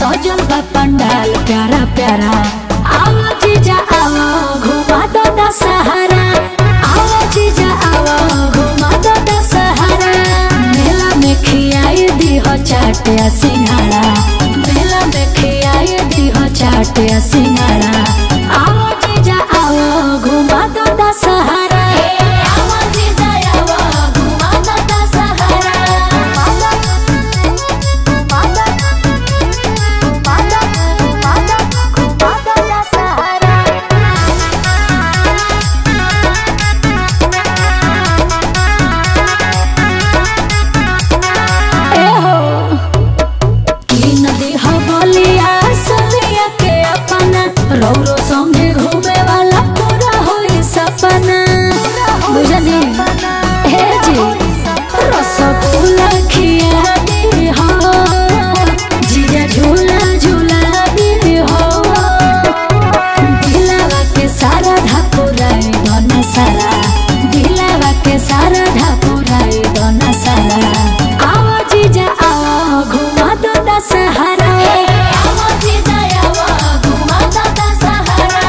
सजल बा पंडाल प्यारा प्यारा आओ जीजा आओ घुमा दो दशहरा आओ जीजा आओ घुमा दो दशहरा मेला में खियाई दी हो चाट या सिंघाड़ा मेला में खियाई दी हो चाट या सिंघाड़ा आओ जीजा आओ घुमा दो दशहरा आओ जीजा आओ घुमा दो दशहरा एहो की नदी हो बोलिया सलिया के अपना रौरो संगे घूमे वाला पूरा होई सपना बुझनी हे जी रसगुल्ला खिया दी हो जिया झूला झूला दी हो दिलावा के सारा ढाकुराई दोना सारा दिलावा के सारा ढाकुराई दोना सारा आओ जीजा आओ घुमा दो दशहरा आओ जीजा आओ घुमा दो दशहरा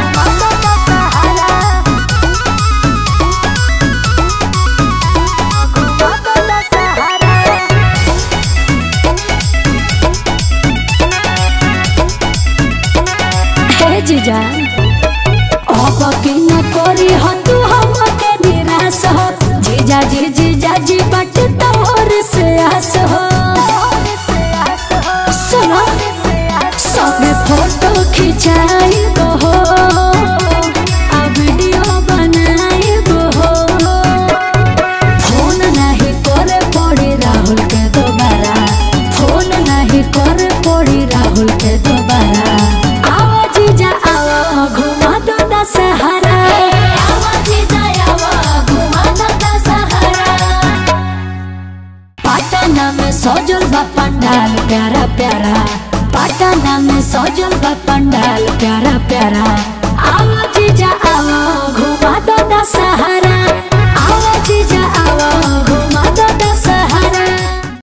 हे जीजा अब के न करी हो तू हमके निराश हो जीजा जी जीजा जी बट तोर से आस हो सुनो सबे फोटो खिंचाई हो आ वीडियो बनाई हो फोन नहीं करे पड़ी राहुल के दोबारा फोन नहीं करे पड़ी राहुल के दोबारा आओ जीजा आओ घुमा दो दशहरा आओ जीजा आओ घुमा दो दशहरा पटना में सजल बा पंडाल प्यारा प्यारा पटना में सजल बा पंडाल प्यारा प्यारा आओ जीजा आओ घुमा दो दशहरा